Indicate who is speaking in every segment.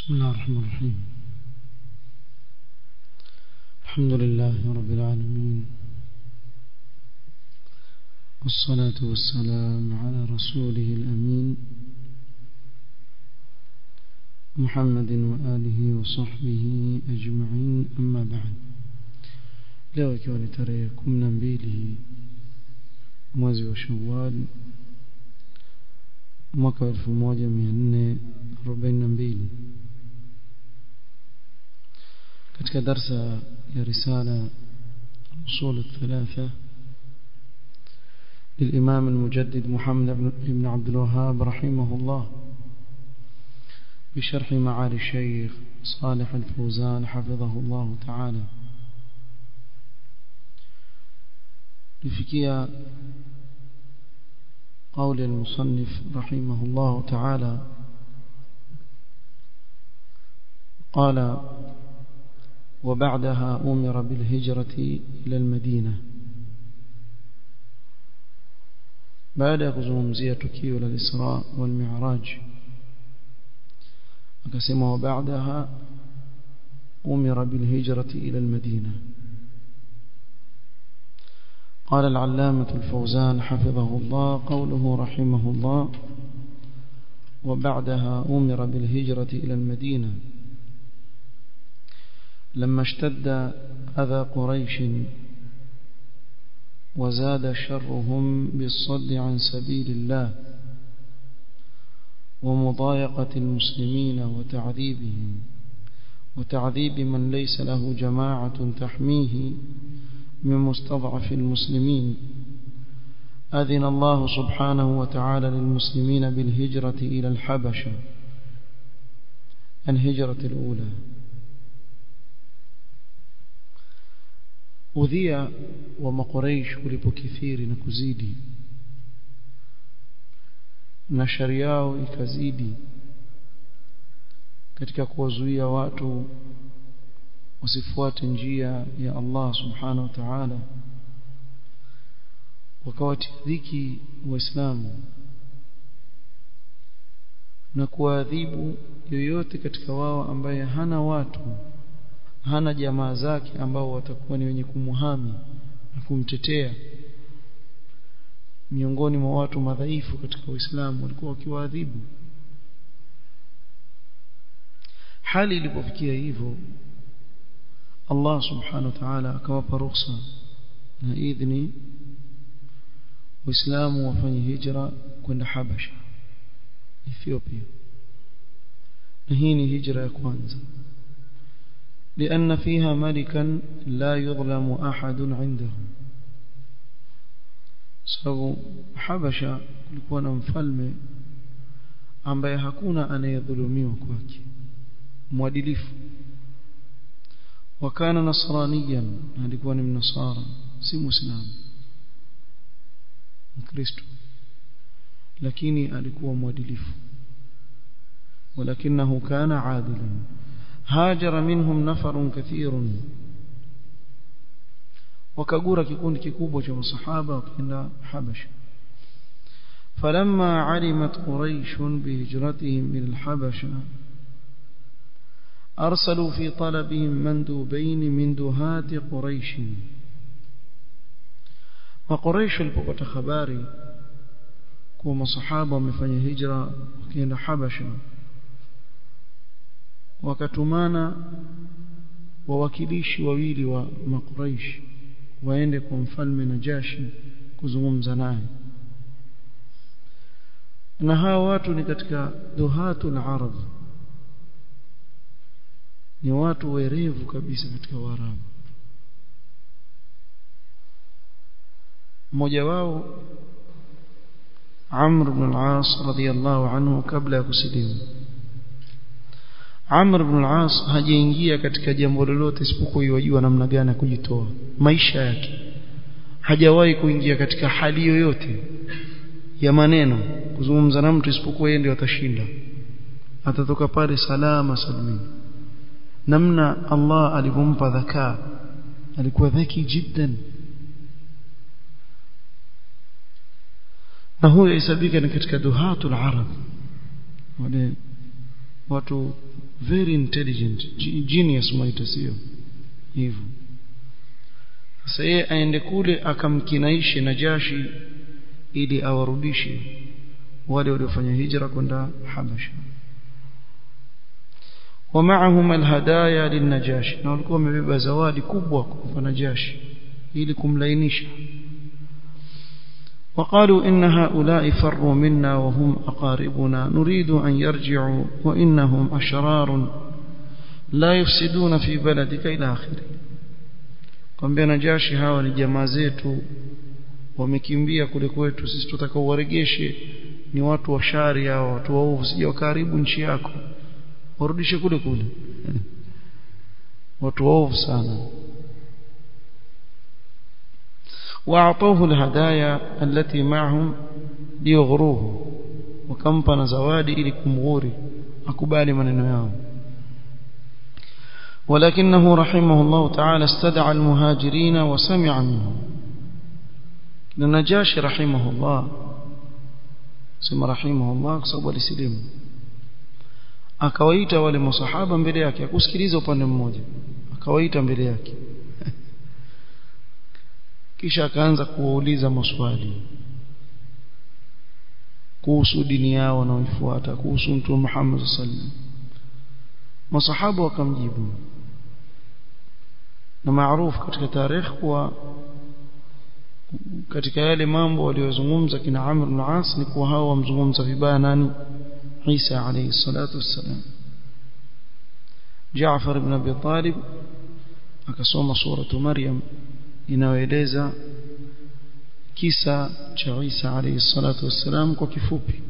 Speaker 1: بسم الله الرحمن الرحيم الحمد لله رب العالمين والصلاة والسلام على رسوله الأمين محمد وآله وصحبه أجمعين أما بعد leo ikiwa ni tarehe kumi na mbili mwezi wa shawal mwaka wa elfu moja mia nne arobaini na mbili katika darsa ya risala usul الثلاثة للإمام المجدد محمد بن عبد الوهاب رحمه الله بشرح معالي الشيخ صالح الفوزان حفظه الله تعالى لفكية قول المصنف رحمه الله تعالى قال وبعدها أمر بالهجرة إلى المدينة بعد kuzungumzia tukio la Isra wal Mi'raj akasema وبعدها أمر بالهجرة إلى المدينة قال العلامة الفوزان حفظه الله قوله رحمه الله وبعدها أمر بالهجرة إلى المدينة لما اشتد أذى قريش وزاد شرهم بالصد عن سبيل الله ومضايقة المسلمين وتعذيبهم وتعذيب من ليس له جماعة تحميه من مستضعف المسلمين أذن الله سبحانه وتعالى للمسلمين بالهجرة إلى الحبشة الهجرة الأولى udhia wa makoreish ulipokithiri na kuzidi na shari yao ikazidi katika kuwazuia watu wasifuate njia ya Allah subhanahu wa ta'ala wakawatia dhiki waislamu na kuadhibu yoyote katika wao ambaye hana watu hana jamaa zake ambao watakuwa ni wenye kumuhami na kumtetea miongoni mwa watu madhaifu katika Uislamu walikuwa wakiwaadhibu hali ilipofikia hivyo Allah subhanahu wa ta'ala akawapa ruhusa na idhni waislamu wafanye hijra kwenda Habasha Ethiopia na hii ni hijra ya kwanza لأن فيها ملكا لا يظلم أحد عنده sababu Habasha kulikuwa na mfalme ambaye hakuna anayedhulumiwa kwake mwadilifu wakana nasraniyan alikuwa ni mnasara si muislamu mkristo lakini alikuwa mwadilifu ولكنه كان عادلا هاجر منهم نفر كثير وكغورا kikundi kikubwa cha masahaba wakaenda Habasha فلما علمت قريش بهجرتهم إلى الحبشة أرسلوا في طلبهم مندوبين من دهات قريش وقريش البقطة خباري كوما صحابة ومفanya هجرة وكينا حبشة wakatumana wawakilishi wawili wa makuraishi waende kwa mfalme Najashi kuzungumza naye na hawa watu ni katika duhatul arab ni watu werevu kabisa katika Waarabu mmoja wao Amr ibn al-As radiyallahu anhu kabla ya kusilimu Amr ibn al-As hajaingia katika jambo lolote isipokuwa yajua namna gani ya kujitoa maisha yake hajawahi kuingia katika hali yoyote ya maneno kuzungumza na mtu isipokuwa yeye ndiye atashinda atatoka pale salama salimini namna Allah alivyompa dhakaa alikuwa dhaki jiddan na huyo isabika ni katika duhatul arab wale watu very intelligent genius mwaita sio hivyo sasa yeye aende kule akamkinaishe Najashi ili awarudishe wale waliofanya hijra kwenda Habasha ومعهم الهدايا للنجاشي na walikuwa wamebeba zawadi kubwa kwa Najashi ili kumlainisha وقالوا إن هؤلاء فروا منا وهم أقاربنا نريد أن يرجعوا وإنهم أشرار لا يفسدون في بلدك إلى آخره kwambia Najashi hawa ni jamaa zetu wamekimbia kule kwetu sisi tutakao waregeshe ni watu wa shari hao watu waovu sije wakaribu nchi yako warudishe kule kule watu waovu sana واعطوه الهدايا التي معهم ليغروه وكمpa zawadi ili kumghuri akubali maneno yao ولكنه رحمه الله تعالى استدعى المهاجرين وسمع منهم النجاشي رحمه الله سمى رحمه الله كسبب الاسلام akawaita wale masahaba mbele yake akusikiliza upande mmoja akawaita mbele yake kisha akaanza kuwauliza maswali kuhusu dini yao wanaoifuata kuhusu mtume Muhammad sallallahu masahaba wakamjibu na maarufu katika tarehe kuwa katika yale mambo waliyozungumza kina Amr ibn As ni kuwa hao wamzungumza vibaya nani Isa alayhi salatu wassalam Jaafar ibn Abi Talib akasoma suratu Maryam inayoeleza kisa cha Isa alayhi salatu wassalam kwa kifupi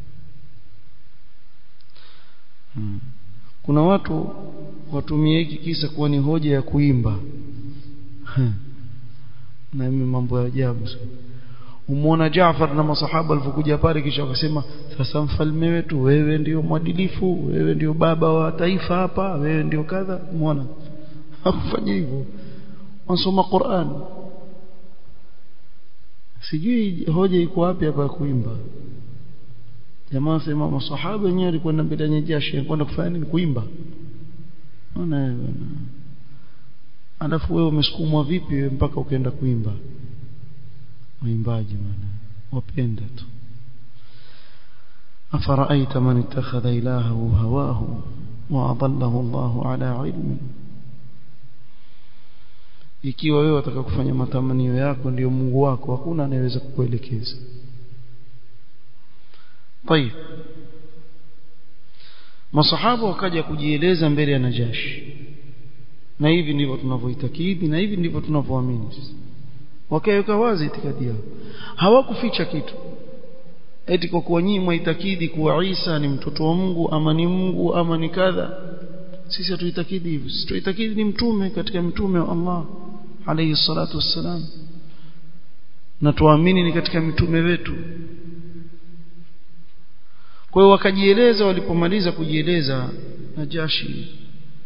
Speaker 1: hmm. kuna watu watumie hiki kisa kuwa ni hoja ya kuimba na mimi mambo ya ajabu umeona Jaafar na masahaba walipokuja pale kisha wakasema sasa mfalme wetu wewe ndio mwadilifu wewe ndio baba wa taifa hapa wewe ndio kadha umeona hakufanya hivyo wasoma Qur'an sijui hoja iko wapi hapa kuimba jamaa sema masahaba wenyewe walikwenda mbele ya Najashi kwenda kufanya nini kuimba ona bwana alafu wewe umesukumwa vipi wewe mpaka ukaenda kuimba uimbaji bwana wapenda tu أفرأيت من اتخذ إلهه هواه وأضله الله على علم ikiwa wewe wataka kufanya matamanio yako ndio Mungu wako hakuna anayeweza kukuelekeza طيب masahaba wakaja kujieleza mbele ya Najashi na hivi ndivyo tunavyoitakidi na hivi ndivyo tunavyoamini wakaweka wazi itikadi yao hawakuficha kitu eti kwa kuwa nyinyi mwaitakidi kuwa Isa ni mtoto wa Mungu ama ni Mungu ama ni kadha sisi hatuitakidi hivyo sisi tuitakidi ni mtume katika mtume wa Allah alayhi salatu wassalam na tuamini ni katika mitume wetu kwa hiyo wakajieleza walipomaliza kujieleza Najashi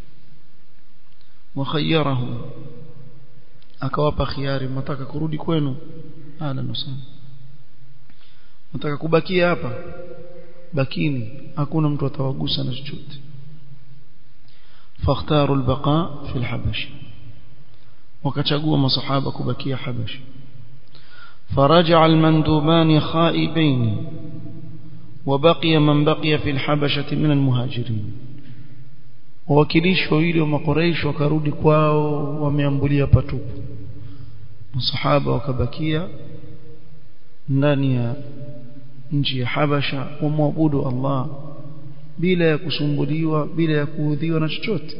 Speaker 1: wakhayarahu akawapa khiari mtaka kurudi kwenu ala nusana mtaka kubakia hapa bakini hakuna mtu atawagusa na chochote fakhtaru albaqa fi alhabash wakachagua masahaba kubakia habash فرجع المندوبان خائبين وبقي من بقي في الحبشة من المهاجرين wawakilishi wawili wa makoreish wakarudi kwao wameambulia patupu masahaba wakabakia ndani ya nchi ya Habasha wamwabudu Allah bila ya kusumbuliwa bila ya kuudhiwa na chochote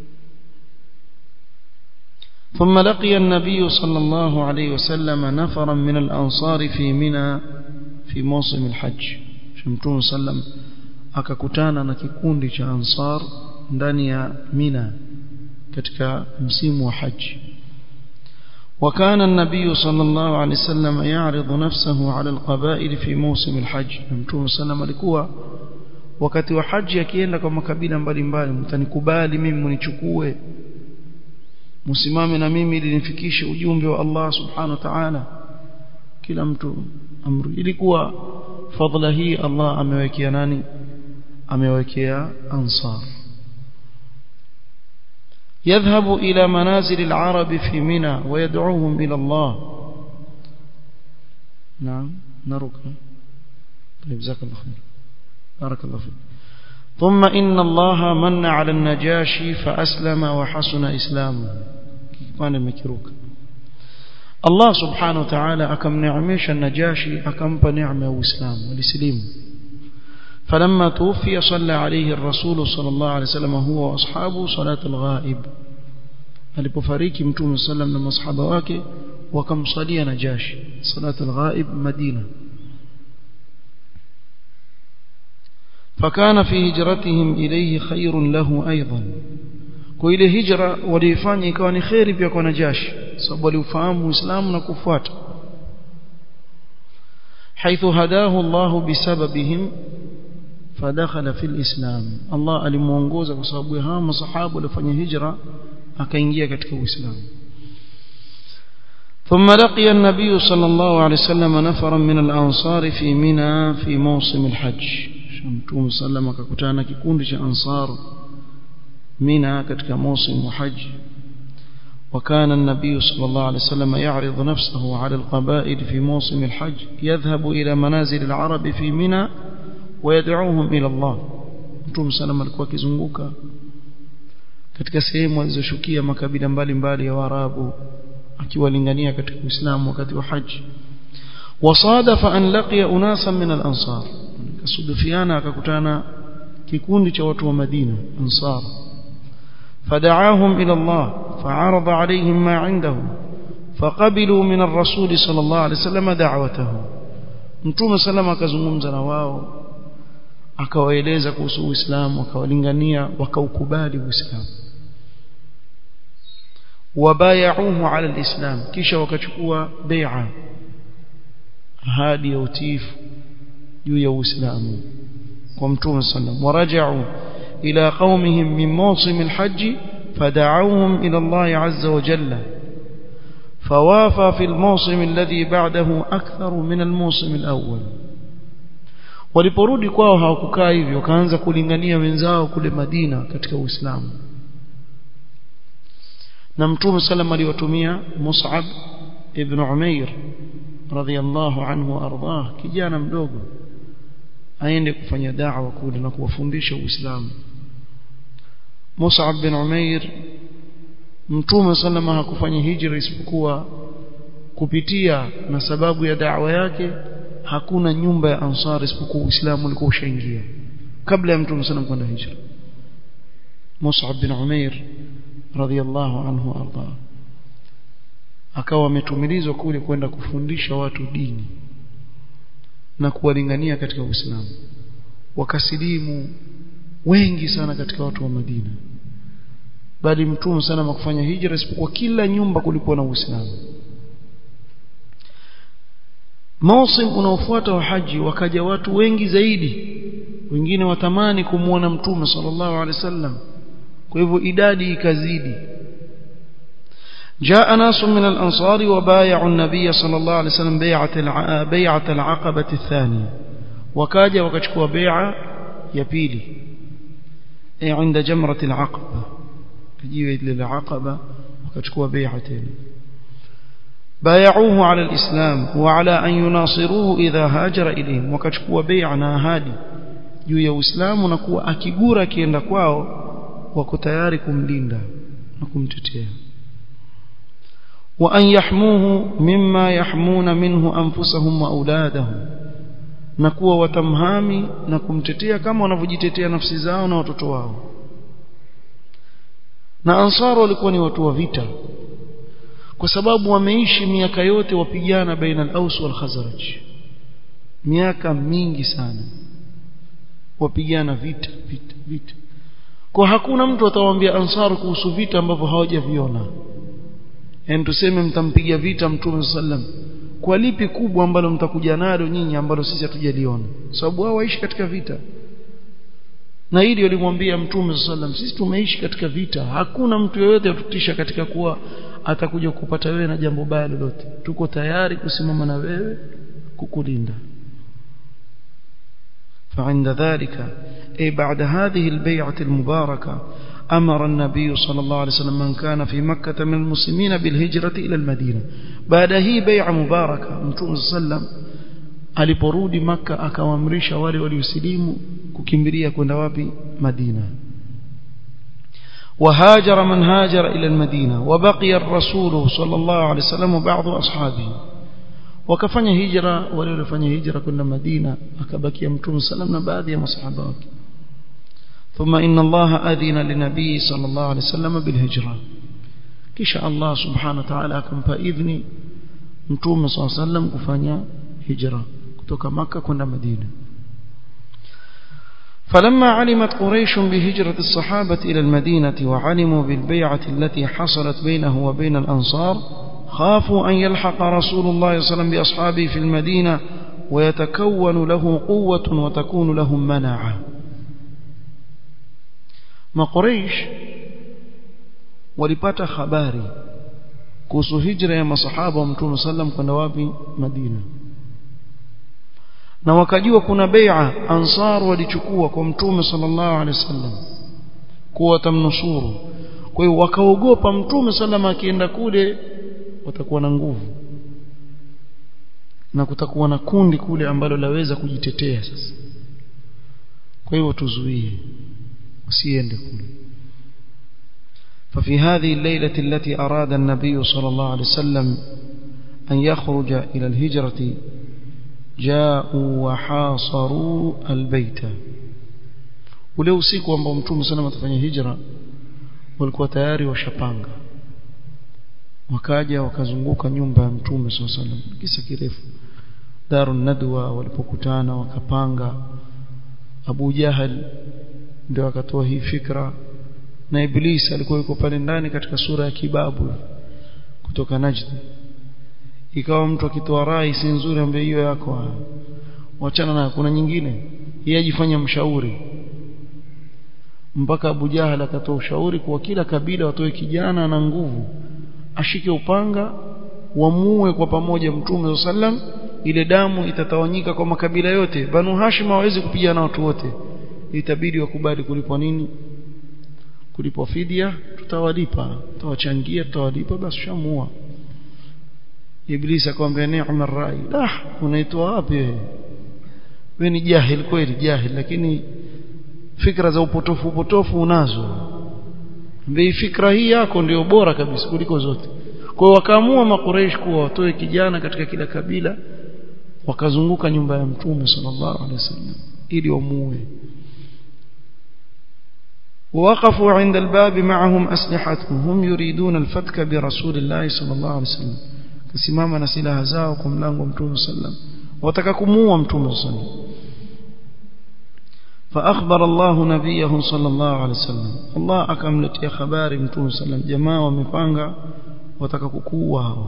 Speaker 1: ثم لقي النبي صلى الله عليه وسلم نفرا من الأنصار في منى في موسم الحج شمتون سلم akakutana na kikundi cha ansar ndani ya mina katika msimu wa haji وكان النبي صلى الله عليه وسلم يعرض نفسه على القبائل في موسم الحج متوم سلام alikuwa wakati wa haji akienda kwa makabila mbalimbali mtanikubali mimi mnichukue msimame na mimi ili nifikishe ujumbe wa Allah subhanahu wa ta'ala kila mtu amri ilikuwa fadhila hii Allah amewekea nani amewekea ansar يذهب إلى منازل العرب في منى ويدعوهم إلى الله نعم نرك طيب جزاك الله خير بارك الله فيك ثم إن الله من على النجاشي فأسلم وحسن إسلامه كان مكروك الله سبحانه وتعالى أكم نعميش النجاشي أكم بنعمة وإسلام والإسلام فلما توفي صلى عليه الرسول صلى الله عليه وسلم هو وأصحابه صلاة الغائب alipofariki mtume sallam na masahaba wake wakamsalia najashi salat alghaib madina فكان في هجرتهم إليه خير له أيضا kwa ile hijra waliifanya ikawa ni khairi pia kwa najashi sababu waliufahamu uislamu na kufuata حيث هداه الله بسببهم فدخل في الإسلام الله alimuongoza kwa sababu ya hawa masahaba waliofanya hijra akaingia katika uislamu ثم لقي النبي صلى الله عليه وسلم نفرا من الأنصار في منى في موسم الحج شمتوم صلى الله عليه وسلم ككتانا كikundi cha ansar منى katika موسم الحج وكان النبي صلى الله عليه وسلم يعرض نفسه على القبائل في موسم الحج يذهب إلى منازل العرب في منى ويدعوهم إلى الله Mtume sallam alikuwa akizunguka katika sehemu alizoshukia makabila mbalimbali ya Waarabu akiwalingania katika Uislamu wakati wa haji wasadafa an laqiya unasan min al-ansar kasudufiana akakutana kikundi cha watu wa Madina ansar فدعاهم إلى الله فعرض عليهم ما عنده فقبلوا من الرسول صلى الله عليه وسلم دعوته mtume salama akazungumza na wao akawaeleza kuhusu Uislamu akawalingania wakaukubali Uislamu wabayauhu ala alislam kisha wakachukua bai'a ahadi ya utiifu juu ya Uislamu kwa mtume sallam waraja'u ila qaumihim min mawsim alhajj فدعوهم إلى الله عز وجل فوافى في الموسم الذي بعده أكثر من الموسم الأول waliporudi kwao hawakukaa hivyo wakaanza kulingania wenzao kule Madina katika Uislamu na Mtume sallam aliwatumia Mus'ab ibn Umair radhiyallahu anhu ardah kijana mdogo aende kufanya da'wa kule na kuwafundisha Uislamu Mus'ab bin Umair Mtume sallama hakufanya hijra isipokuwa kupitia na sababu ya da'wa yake hakuna nyumba ya Ansar isipokuwa Uislamu ulikuwa ushaingia kabla ya Mtume sallam kwenda hijra Mus'ab bin Umair radhiyallahu anhu arda akawa ametumilizwa kule kwenda kufundisha watu dini na kuwalingania katika Uislamu wakasilimu wengi sana katika watu wa Madina bali mtume sana makufanya hijra isipokuwa kila nyumba kulikuwa na Uislamu Mausim unaofuata wa haji wakaja watu wengi zaidi wengine watamani kumuona mtume sallallahu alaihi wasallam kwa hivyo idadi ikazidi جاء ناس من الأنصار وبايعوا النبي صلى الله عليه وسلم بيعة الع... بيعة العقبة الثانية وكاجا وكشكوا بيعة يبيلي أي عند جمرة العقبة كجيوة للعقبة وكشكوا بيعتين بايعوه على الإسلام وعلى أن يناصروه إذا هاجر إليهم وكشكوا بيعنا هادي juu ya Uislamu na kuwa akigura akienda kwao wako tayari kumlinda na kumtetea wa an yahmuhu mimma yahmuna minhu anfusahum wa auladahum na kuwa watamhami na kumtetea kama wanavyojitetea nafsi zao na watoto wao na ansar walikuwa ni watu wa vita kwa sababu wameishi miaka yote wapigana baina al-Aus wal Khazraj miaka mingi sana wapigana vita vita vita kwa hakuna mtu atawaambia ansar kuhusu vita ambavyo hawajaviona yani tuseme mtampiga vita mtume sallam kwa lipi kubwa ambalo mtakuja nalo nyinyi ambalo sisi hatujaliona sababu wao waishi katika vita na hili walimwambia mtume sallam sisi tumeishi katika vita hakuna mtu yeyote atutisha katika kuwa atakuja kupata wewe na jambo baya lolote tuko tayari kusimama na wewe kukulinda فعند ذلك أي بعد هذه البيعة المباركة أمر النبي صلى الله عليه وسلم من كان في مكة من المسلمين بالهجرة إلى المدينة بعد هي بيع مباركة متوم صلى الله عليه وسلم aliporudi maka akawaamrisha wale waliosilimu kukimbilia kwenda wapi madina وهاجر من هاجر إلى المدينة وبقي الرسول صلى الله عليه وسلم وبعض أصحابه wakafanya hijra wale waliofanya hijra kwenda Madina akabakia mtume sallam na baadhi ya masahaba wake ثم إن الله أذن لنبي صلى الله عليه وسلم بالهجرة kisha Allah subhanahu wa ta'ala akampa idhni mtume صلى الله عليه وسلم kufanya hijra kutoka maka kwenda Madina فلما علمت قريش بهجرة الصحابة إلى المدينة وعلموا بالبيعة التي حصلت بينه وبين الأنصار خافوا أن يلحق رسول الله صلى الله عليه وسلم بأصحابه في المدينة ويتكون له قوة وتكون لهم مناعة ما قريش walipata habari kuhusu hijra ya masahaba wa mtume sallam kwenda wapi Madina na wakajua kuna bai'a ansar walichukua kwa mtume sallallahu alaihi wasallam kuwa tamnusuru kwa hiyo wakaogopa mtume sallam akienda kule watakuwa na nguvu na kutakuwa na kundi kule ambalo laweza kujitetea sasa kwa hivyo tuzuie usiende kule ففي هذه الليلة التي أراد النبي صلى الله عليه وسلم أن يخرج إلى الهجرة جاءوا وحاصروا البيت ule usiku ambao mtume sana atafanya hijra walikuwa tayari washapanga wakaja wakazunguka nyumba ya mtume swalla sallam kisa kirefu darun nadwa walipokutana wakapanga Abu Jahal ndio akatoa hii fikra na Iblis alikuwa yuko pale ndani katika sura ya kibabu kutoka Najd ikawa mtu akitoa rai si nzuri ambaye hiyo yako wachana na kuna nyingine yeye ajifanya mshauri mpaka Abu Jahal akatoa ushauri kwa kila kabila watoe kijana na nguvu ashike upanga wamue kwa pamoja mtume sallam ile damu itatawanyika kwa makabila yote banu hashim hawezi kupigana na watu wote itabidi wakubali kulipwa nini kulipwa fidia tutawalipa tutawachangia tutawalipa basi shamua iblis akamwambia ni'ma rai dah unaitwa wapi wewe wewe ni jahil kweli jahil lakini fikra za upotofu upotofu unazo mbei fikra hii yako ndio bora kabisa kuliko zote kwa hiyo wakaamua makureish kuwa watoe kijana katika kila kabila wakazunguka nyumba ya mtume sallallahu alaihi wasallam ili wamuue ووقفوا عند الباب معهم أسلحتهم هم يريدون الفتك برسول الله صلى الله عليه وسلم كسماما نسيلها زاوكم لانه متوم صلى الله عليه وسلم وتككموا متوم صلى الله عليه وسلم فأخبر الله نبيه صلى الله عليه وسلم الله أكملت يا خبار متوم صلى الله عليه وسلم جماعة ومفانغا وتكككوا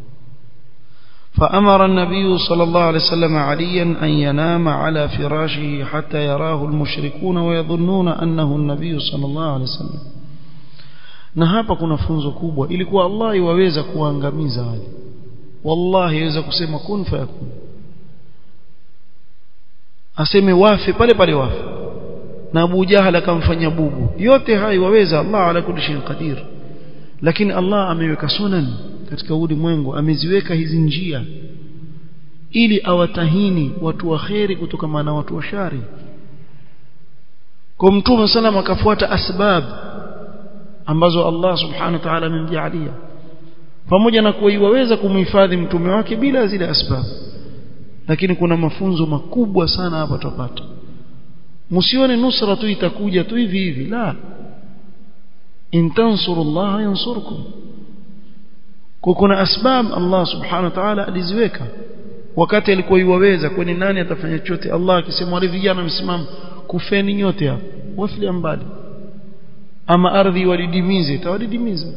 Speaker 1: فأمر النبي صلى الله عليه وسلم عليا أن ينام على فراشه حتى يراه المشركون ويظنون أنه النبي صلى الله عليه وسلم na hapa kuna funzo kubwa ilikuwa Allah iwaweza kuangamiza wale wallahi yaweza kusema kun fayakun aseme wafe pale pale wafe na Abu Jahal akamfanya bubu yote hayo waweza Allah ala kulli shay'in qadir lakini Allah ameweka sunan katika ulimwengu ameziweka hizi njia ili awatahini watu wa kheri kutoka na watu wa shari kwa mtume sallam akafuata asbab ambazo Allah subhanahu wa ta'ala amemjalia pamoja na kuwa iwaweza kumhifadhi mtume wake bila zile asbab lakini kuna mafunzo makubwa sana hapa tupata msione nusra tu itakuja tu hivi hivi la in tansurullaha yansurkum kwa kuna asbab Allah subhanahu wa ta'ala aliziweka wakati alikuwa iwaweza kwani nani atafanya chochote Allah akisema wale vijana msimamo kufeni nyote hapo wafili mbali ama ardhi walidimize itawadidimiza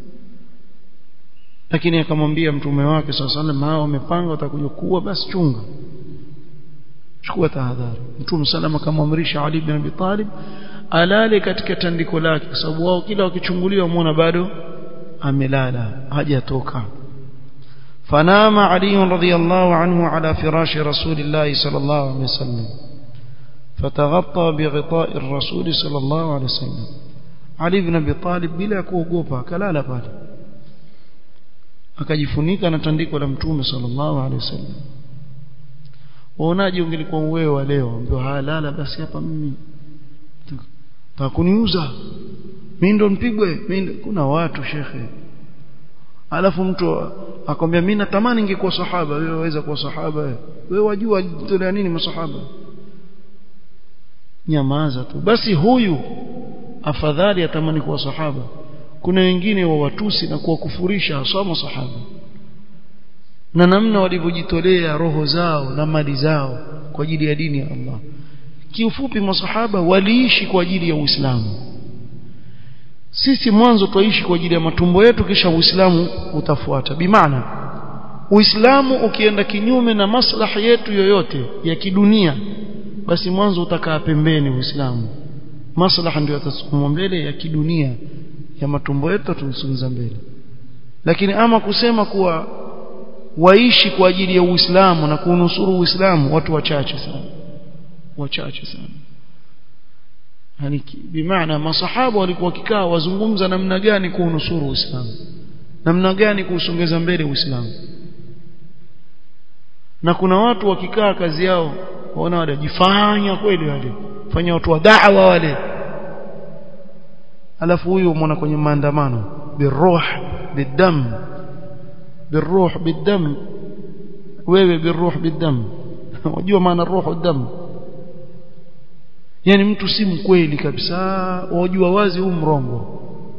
Speaker 1: lakini akamwambia mtume wake sallallahu alaihi wasallam hao wamepanga watakuja kuwa basi chunga chukua tahadhari mtume sallam akamwamrisha Ali ibn Abi Talib alale katika tandiko lake kwa sababu wao kila wakichunguliwa muona bado amelala hajatoka فنام علي رضي الله عنه على فراش رسول الله صلى الله عليه وسلم فتغطى بغطاء الرسول صلى الله عليه وسلم Ali ibn Abi Talib bila kuogopa akalala pale akajifunika na tandiko la mtume sallallahu alaihi wasallam waonaje ungelikuwa wewe wa leo ambao halala basi hapa mimi takuniuza mimi ndo nipigwe kuna watu shekhe alafu mtu akwambia mimi natamani ningekuwa sahaba wewe waweza kuwa sahaba wewe wajua tolea nini masahaba nyamaza tu basi huyu afadhali atamani kuwa sahaba kuna wengine wa watusi na kuwakufurisha hasa masahaba na namna walivyojitolea roho zao na mali zao kwa ajili ya dini ya Allah kiufupi masahaba waliishi kwa ajili ya Uislamu sisi mwanzo tuishi kwa ajili ya matumbo yetu kisha Uislamu utafuata bimaana Uislamu ukienda kinyume na maslahi yetu yoyote ya kidunia basi mwanzo utakaa pembeni Uislamu maslaha ndio yatasukumwa mbele ya kidunia ya matumbo yetu tumsunza mbele lakini ama kusema kuwa waishi kwa ajili ya Uislamu na kunusuru Uislamu watu wachache sana wachache sana yani bimaana masahaba walikuwa kikaa wazungumza namna gani kuunusuru Uislamu namna gani kuusongeza mbele Uislamu na kuna watu wakikaa kazi yao waona wale jifanya kweli wale fanya watu wa da'wa wale alafu huyu umeona kwenye maandamano biruh bidam biruh bidam wewe biruh bidam unajua maana ruhu dam yani mtu si mkweli kabisa wajua wazi huu mrongo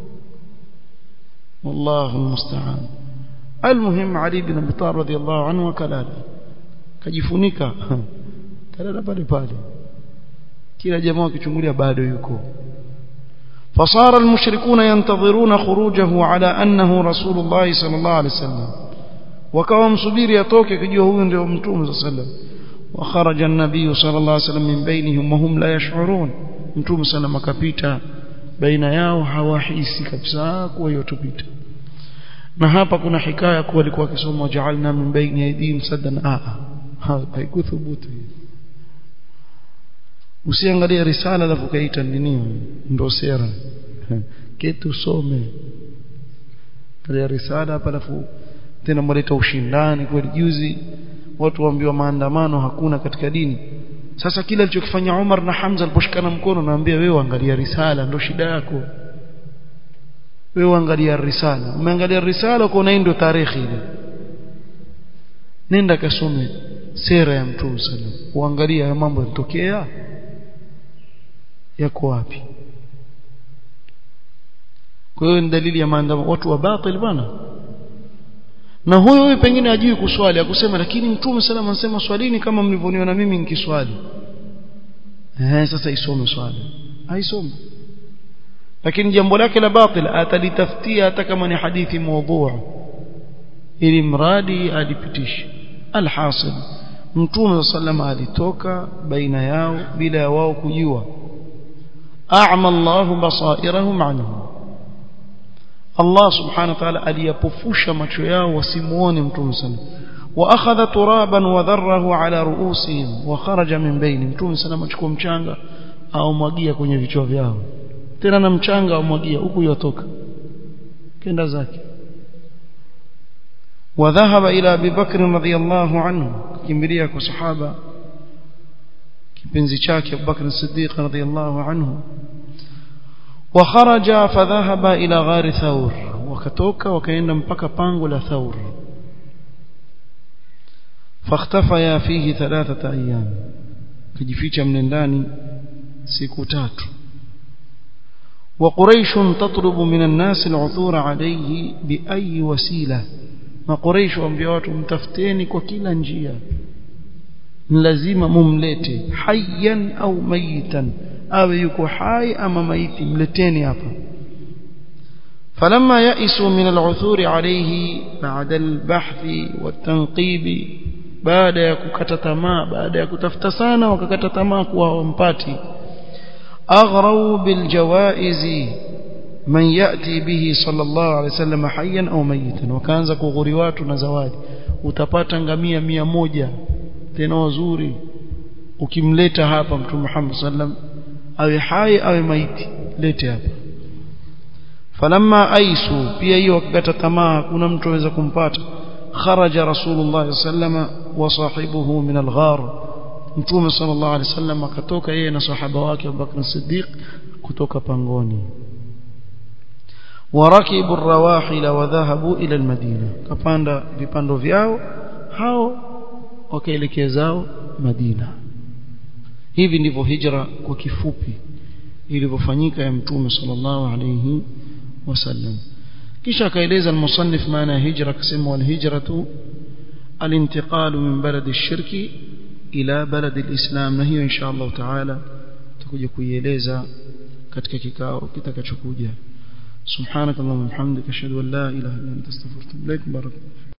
Speaker 1: wallahu musta'an almuhim ali ibn abi talib radiyallahu anhu kalala kajifunika kalala pale pale kila jamaa akichungulia bado yuko فصار المشركون ينتظرون خروجه على أنه رسول الله صلى الله عليه وسلم وكوا مصبير يتوك كجوا هو ndio mtume صلى الله عليه وسلم وخرج النبي صلى الله عليه وسلم من بينهم وهم لا يشعرون mtume صلى الله akapita baina yao hawahisi kabisa kuwa yotupita na hapa kuna hikaya kuwa alikuwa akisoma ja'alna min baini aydihim saddan a haikuthubutu usiangalie risala alafu kaita nini ndo sera kitu some kalia risala hapa alafu tena mleta ushindani kweli juzi watu waambiwa maandamano hakuna katika dini sasa kile alichokifanya Umar na Hamza aliposhikana mkono naambia wewe angalia risala ndo shida yako wewe angalia risala umeangalia risala uko ndio tarehe ile nenda kasome sera ya mtume sallam uangalia mambo yanatokea yako wapi kwa hiyo ni dalili ya maandamano watu wa batil bwana na huyo huyo pengine ajui kuswali akusema lakini mtume sallam anasema swalini kama mlivyoniona mimi nikiswali eh sasa isome swali haisome lakini jambo lake la batil atalitafutia hata kama ni hadithi mawdhu ili mradi alipitishe alhasil mtume sallam alitoka baina yao bila ya wao kujua a'ma Allahu basairahum anhum Allah subhanahu wa ta'ala aliyapofusha macho yao wasimuone mtume sallam واخذ ترابا وذره على رؤوسهم وخرج من بين mtume sallam achukua mchanga au mwagia kwenye vichwa vyao tena na mchanga au mwagia huku yotoka kenda zake وذهب الى ابي بكر رضي الله عنه kimbilia kwa sahaba kipenzi chake Abu Bakr as-Siddiq radhiyallahu anhu وخرج فذهب الى غار ثور wakatoka wakaenda mpaka pango la Thawr فاختفيا فيه ثلاثه ايام kujificha mle ndani siku tatu وقريش تطلب من الناس العثور عليه بأي وسيلة ما قريش waambia watu mtafuteni kwa kila njia lazima mumlete hayyan au mayitan awe yuko hai ama maiti mleteni hapa فلما يئسوا من العثور عليه بعد البحث والتنقيب baada ya kukata tamaa baada ya kutafuta sana wakakata tamaa kuwa wampati أغروا بالجوائز من يأتي به صلى الله عليه وسلم حيا أو ميتا وكانza kughuri watu na zawadi utapata ngamia mia moja tena wazuri ukimleta hapa mtume Muhammad sallam awe hai awe maiti lete hapa falamma aisu pia hiyo wakakata tamaa kuna mtu aweza kumpata kharaja rasulullah sallama wa sahibuhu min alghar mtume sallallahu alaihi wasallam akatoka yeye na sahaba wake Abubakar Siddiq kutoka pangoni warakibu rawahila wa dhahabu ila almadina kapanda vipando vyao hao wakaelekea zao Madina hivi ndivyo hijra kwa kifupi ilivyofanyika ya mtume sallallahu alayhi wasallam kisha akaeleza al-musannif maana ya hijra akasema wal hijratu al-intiqalu min balad ash-shirki ila balad al-islam na hiyo insha Allah taala tutakuja kuieleza katika kikao kitakachokuja subhanakallahumma wa bihamdika ashhadu an la ilaha illa anta astaghfiruka wa atubu ilaik